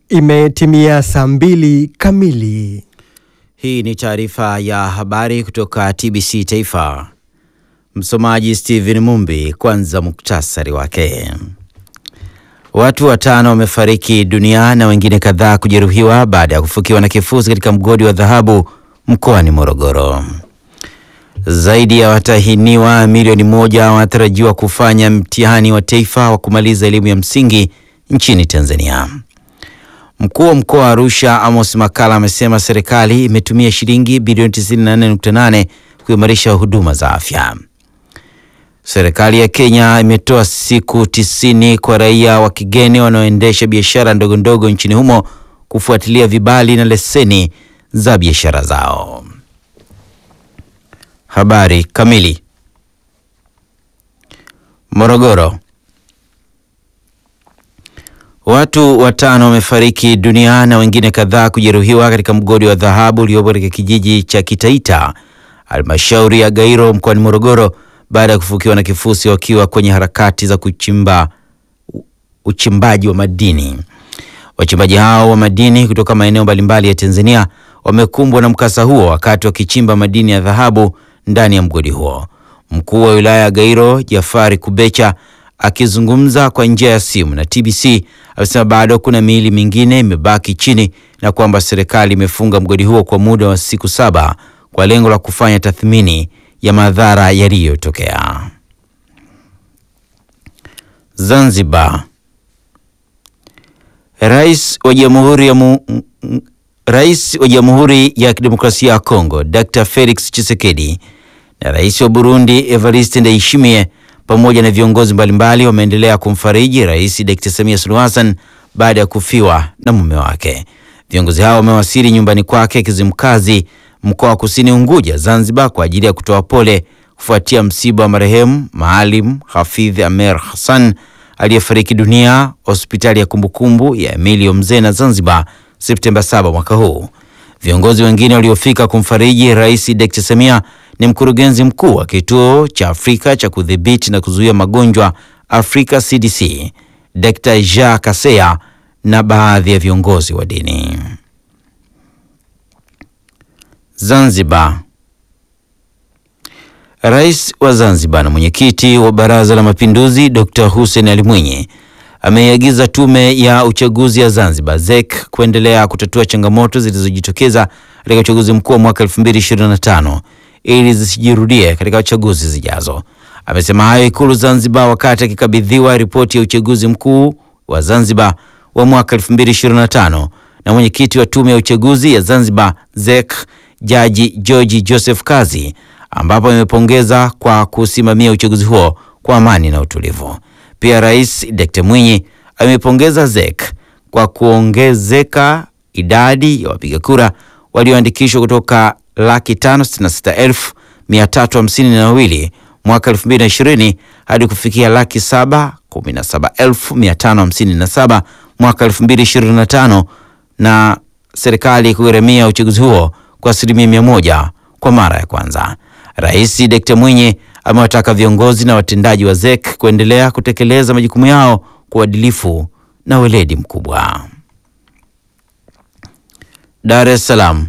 Imetimia saa mbili kamili. Hii ni taarifa ya habari kutoka TBC Taifa. Msomaji Steven Mumbi. Kwanza muktasari wake. Watu watano wamefariki dunia na wengine kadhaa kujeruhiwa baada ya kufukiwa na kifusi katika mgodi wa dhahabu mkoani Morogoro. Zaidi ya watahiniwa milioni moja wanatarajiwa kufanya mtihani wa taifa wa kumaliza elimu ya msingi nchini Tanzania. Mkuu wa mkoa wa Arusha Amos Makala amesema serikali imetumia shilingi bilioni 94.8 kuimarisha huduma za afya. Serikali ya Kenya imetoa siku tisini kwa raia wa kigeni wanaoendesha biashara ndogo ndogo nchini humo kufuatilia vibali na leseni za biashara zao. Habari kamili. Morogoro. Watu watano wamefariki dunia na wengine kadhaa kujeruhiwa katika mgodi wa dhahabu uliopo katika kijiji cha Kitaita, halmashauri ya Gairo mkoani Morogoro baada ya kufukiwa na kifusi wakiwa kwenye harakati za kuchimba uchimbaji wa madini. Wachimbaji hao wa madini kutoka maeneo mbalimbali ya Tanzania wamekumbwa na mkasa huo wakati wakichimba madini ya dhahabu ndani ya mgodi huo. Mkuu wa wilaya ya Gairo Jafari Kubecha akizungumza kwa njia ya simu na TBC amesema bado kuna miili mingine imebaki chini na kwamba serikali imefunga mgodi huo kwa muda wa siku saba kwa lengo la kufanya tathmini ya madhara yaliyotokea. Zanzibar. Rais wa Jamhuri ya mu... Rais wa Jamhuri ya Kidemokrasia ya Kongo Dr. Felix Tshisekedi na Rais wa Burundi Evariste Ndayishimiye pamoja na viongozi mbalimbali wameendelea kumfariji Rais Dr. Samia Suluhu Hassan baada ya kufiwa na mume wake. Viongozi hao wamewasili nyumbani kwake Kizimkazi, mkoa wa Kusini Unguja, Zanzibar, kwa ajili ya kutoa pole kufuatia msiba wa marehemu Maalim Hafidh Amer Hassan aliyefariki dunia hospitali ya kumbukumbu ya Emilio Mzena Zanzibar Septemba 7 mwaka huu. Viongozi wengine waliofika kumfariji Rais Dr. Samia ni mkurugenzi mkuu wa kituo cha Afrika cha kudhibiti na kuzuia magonjwa Afrika CDC, Dr. Jean Kaseya na baadhi ya viongozi wa dini. Zanzibar. Rais wa Zanzibar na mwenyekiti wa Baraza la Mapinduzi Dr. Hussein Ali Mwinyi ameiagiza tume ya uchaguzi ya Zanzibar ZEC kuendelea kutatua changamoto zilizojitokeza katika uchaguzi mkuu wa mwaka 2025 ili zisijirudie katika chaguzi zijazo. Amesema hayo Ikulu Zanzibar wakati akikabidhiwa ripoti ya uchaguzi mkuu wa Zanzibar wa mwaka 2025 na mwenyekiti wa tume ya uchaguzi ya Zanzibar ZEC Jaji George Joseph Kazi, ambapo amepongeza kwa kusimamia uchaguzi huo kwa amani na utulivu. Pia Rais Dr. Mwinyi amepongeza ZEC kwa kuongezeka idadi ya wapiga kura walioandikishwa kutoka laki tano sitini na sita elfu mia tatu hamsini na wawili mwaka elfu mbili na ishirini hadi kufikia laki saba kumi na saba elfu mia tano hamsini na saba mwaka elfu mbili ishirini na tano na serikali kugharamia uchaguzi huo kwa asilimia mia moja kwa mara ya kwanza. Rais Dr. Mwinyi amewataka viongozi na watendaji wa ZEC kuendelea kutekeleza majukumu yao kwa uadilifu na weledi mkubwa. Dar es Salaam.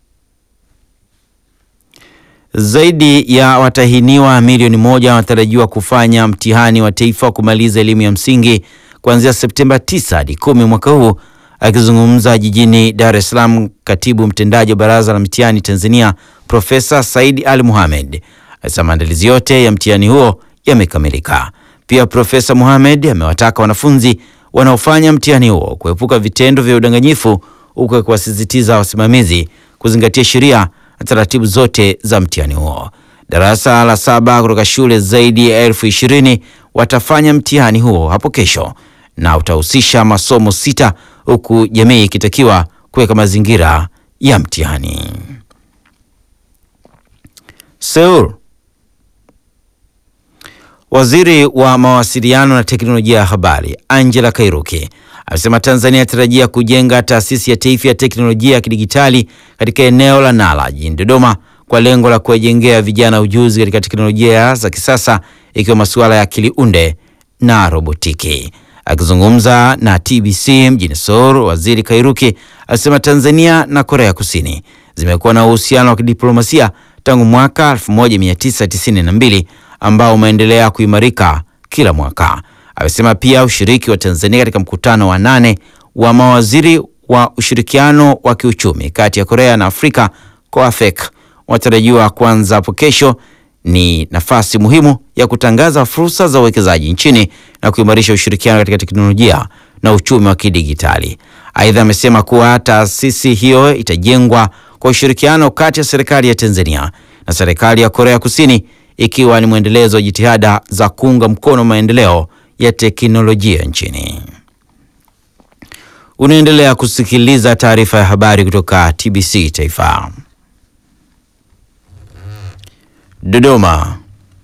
Zaidi ya watahiniwa milioni moja wanatarajiwa kufanya mtihani wa taifa wa kumaliza elimu ya msingi kuanzia Septemba 9 hadi 10 mwaka huu. Akizungumza jijini Dar es Salaam, katibu mtendaji wa Baraza la Mitihani Tanzania Profesa Saidi Ali Mohamed alisema maandalizi yote ya mtihani huo yamekamilika. Pia Profesa Mohamed amewataka wanafunzi wanaofanya mtihani huo kuepuka vitendo vya udanganyifu, huku akiwasisitiza wasimamizi kuzingatia sheria na taratibu zote za mtihani huo. Darasa la saba kutoka shule zaidi ya elfu ishirini watafanya mtihani huo hapo kesho na utahusisha masomo sita huku jamii ikitakiwa kuweka mazingira ya mtihani. Seoul. Waziri wa mawasiliano na teknolojia ya habari Angela Kairuki amesema Tanzania inatarajia kujenga taasisi ya taifa ya teknolojia ya kidigitali katika eneo la Nala jijini Dodoma kwa lengo la kuwajengea vijana ujuzi katika teknolojia za kisasa ikiwa masuala ya akili unde na robotiki. Akizungumza na TBC mjini Seoul, waziri Kairuki alisema Tanzania na Korea Kusini zimekuwa na uhusiano wa kidiplomasia tangu mwaka 1992 ambao umeendelea kuimarika kila mwaka. Amesema pia ushiriki wa Tanzania katika mkutano wa nane wa mawaziri wa ushirikiano wa kiuchumi kati ya Korea na Afrika COAFEC unatarajiwa kuanza hapo kesho ni nafasi muhimu ya kutangaza fursa za uwekezaji nchini na kuimarisha ushirikiano katika teknolojia na uchumi wa kidigitali. Aidha, amesema kuwa taasisi hiyo itajengwa kwa ushirikiano kati ya serikali ya Tanzania na serikali ya Korea Kusini, ikiwa ni mwendelezo wa jitihada za kuunga mkono maendeleo ya teknolojia nchini. Unaendelea kusikiliza taarifa ya habari kutoka TBC Taifa. Dodoma.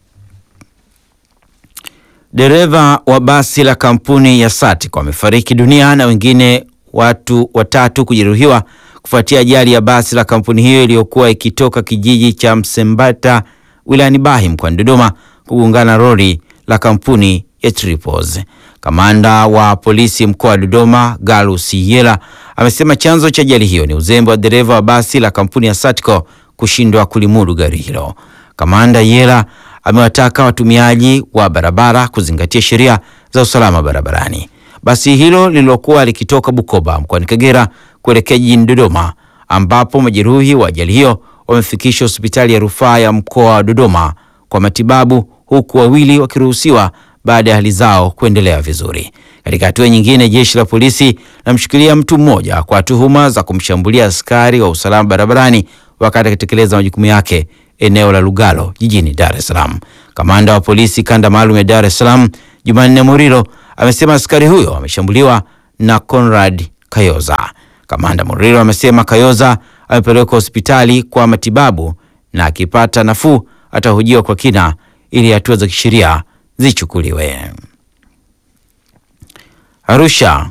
Dereva wa basi la kampuni ya Satic wamefariki dunia na wengine watu watatu kujeruhiwa kufuatia ajali ya basi la kampuni hiyo iliyokuwa ikitoka kijiji cha Msembata wilayani Bahi mkoani Dodoma kugongana na lori la kampuni ya Tripos. Kamanda wa polisi mkoa wa Dodoma Galus Yela amesema chanzo cha ajali hiyo ni uzembe wa dereva wa basi la kampuni ya Satco kushindwa kulimudu gari hilo. Kamanda Yela amewataka watumiaji wa barabara kuzingatia sheria za usalama barabarani. Basi hilo lililokuwa likitoka Bukoba mkoani Kagera kuelekea jijini Dodoma, ambapo majeruhi wa ajali hiyo wamefikishwa hospitali ya rufaa ya mkoa wa Dodoma kwa matibabu, huku wawili wakiruhusiwa baada ya hali zao kuendelea vizuri. Katika hatua nyingine, jeshi la polisi linamshikilia mtu mmoja kwa tuhuma za kumshambulia askari wa usalama barabarani wakati akitekeleza majukumu yake eneo la Lugalo jijini Dar es Salaam. Kamanda wa polisi kanda maalum ya Dar es Salaam Jumanne Murilo amesema askari huyo ameshambuliwa na Conrad Kayoza. Kamanda Murilo amesema Kayoza amepelekwa hospitali kwa matibabu na akipata nafuu atahojiwa kwa kina ili hatua za kisheria zichukuliwe. Arusha.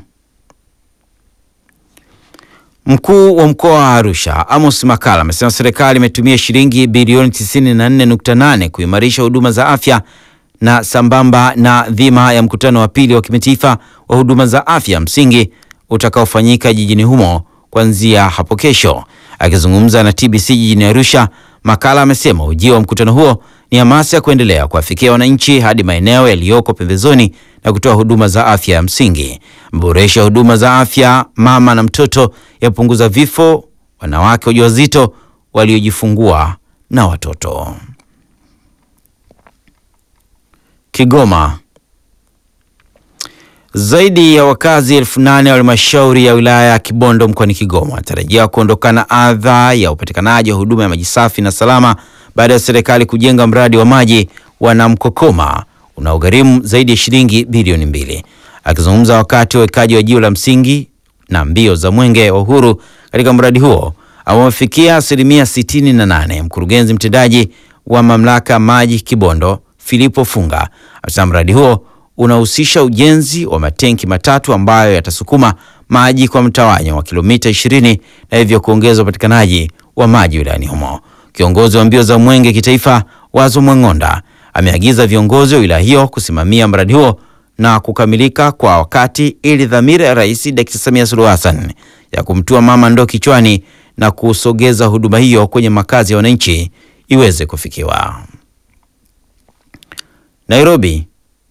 Mkuu wa mkoa wa Arusha Amos Makala amesema serikali imetumia shilingi bilioni 94.8 kuimarisha huduma za afya na sambamba na dhima ya mkutano wa pili wa kimataifa wa huduma za afya msingi utakaofanyika jijini humo kuanzia hapo kesho. Akizungumza na TBC jijini Arusha, Makala amesema ujio wa mkutano huo ni hamasa ya kuendelea kuwafikia wananchi hadi maeneo yaliyoko pembezoni na kutoa huduma za afya ya msingi. Maboresho ya huduma za afya mama na mtoto yapunguza vifo, wanawake wajawazito, waliojifungua na watoto. Kigoma. Zaidi ya wakazi elfu nane wa halmashauri ya wilaya ya Kibondo mkoani Kigoma wanatarajiwa kuondokana adha ya upatikanaji wa huduma ya maji safi na salama baada ya serikali kujenga mradi wa maji wa Namkokoma unaogharimu zaidi ya shilingi bilioni mbili. Akizungumza wakati wa wekaji wa jiwe la msingi na mbio za mwenge wa uhuru katika mradi huo ambao umefikia asilimia sitini na nane, mkurugenzi mtendaji wa mamlaka maji Kibondo Filipo Funga amesema mradi huo unahusisha ujenzi wa matenki matatu ambayo yatasukuma maji kwa mtawanyo wa kilomita 20 na hivyo kuongeza upatikanaji wa maji wilayani humo. Kiongozi wa mbio za mwenge kitaifa Wazo Mwang'onda ameagiza viongozi wa wilaya hiyo kusimamia mradi huo na kukamilika kwa wakati ili dhamira ya Rais Dkt. Samia Suluhu Hassan ya kumtua mama ndoo kichwani na kusogeza huduma hiyo kwenye makazi ya wananchi iweze kufikiwa. Nairobi.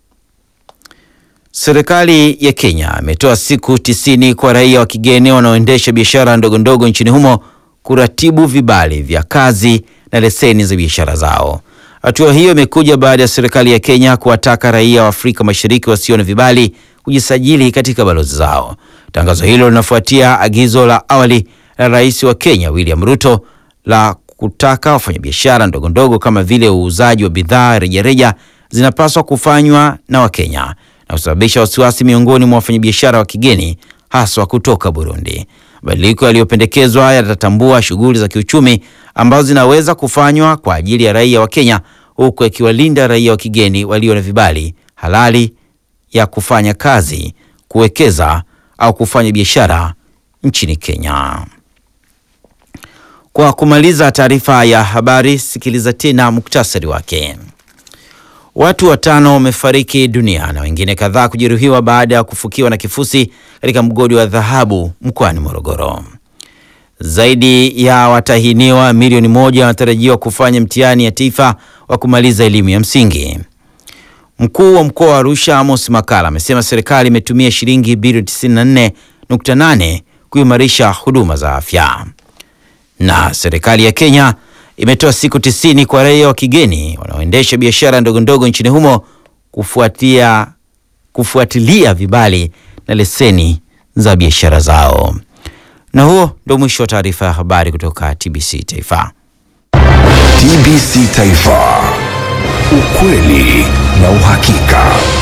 Serikali ya Kenya imetoa siku tisini kwa raia wa kigeni wanaoendesha biashara ndogo ndogo nchini humo kuratibu vibali vya kazi na leseni za biashara zao. Hatua hiyo imekuja baada ya serikali ya Kenya kuwataka raia wa Afrika Mashariki wasio na vibali kujisajili katika balozi zao. Tangazo hilo linafuatia agizo la awali la Rais wa Kenya William Ruto la kutaka wafanyabiashara ndogo ndogo kama vile uuzaji wa bidhaa rejareja zinapaswa kufanywa na Wakenya na kusababisha wasiwasi miongoni mwa wafanyabiashara wa kigeni haswa kutoka Burundi. Mabadiliko yaliyopendekezwa yatatambua shughuli za kiuchumi ambazo zinaweza kufanywa kwa ajili ya raia wa Kenya huku yakiwalinda raia wa kigeni walio na vibali halali ya kufanya kazi, kuwekeza au kufanya biashara nchini Kenya. Kwa kumaliza taarifa ya habari, sikiliza tena muktasari wake. Watu watano wamefariki dunia na wengine kadhaa kujeruhiwa baada ya kufukiwa na kifusi katika mgodi wa dhahabu mkoani Morogoro. Zaidi ya watahiniwa milioni moja wanatarajiwa kufanya mtihani ya taifa wa kumaliza elimu ya msingi. Mkuu wa mkoa wa Arusha Amos Makala amesema serikali imetumia shilingi bilioni 94.8 kuimarisha huduma za afya. Na serikali ya Kenya imetoa siku tisini kwa raia wa kigeni wanaoendesha biashara ndogo ndogo nchini humo kufuatia, kufuatilia vibali na leseni za biashara zao. Na huo ndio mwisho wa taarifa ya habari kutoka TBC Taifa. TBC Taifa, ukweli na uhakika.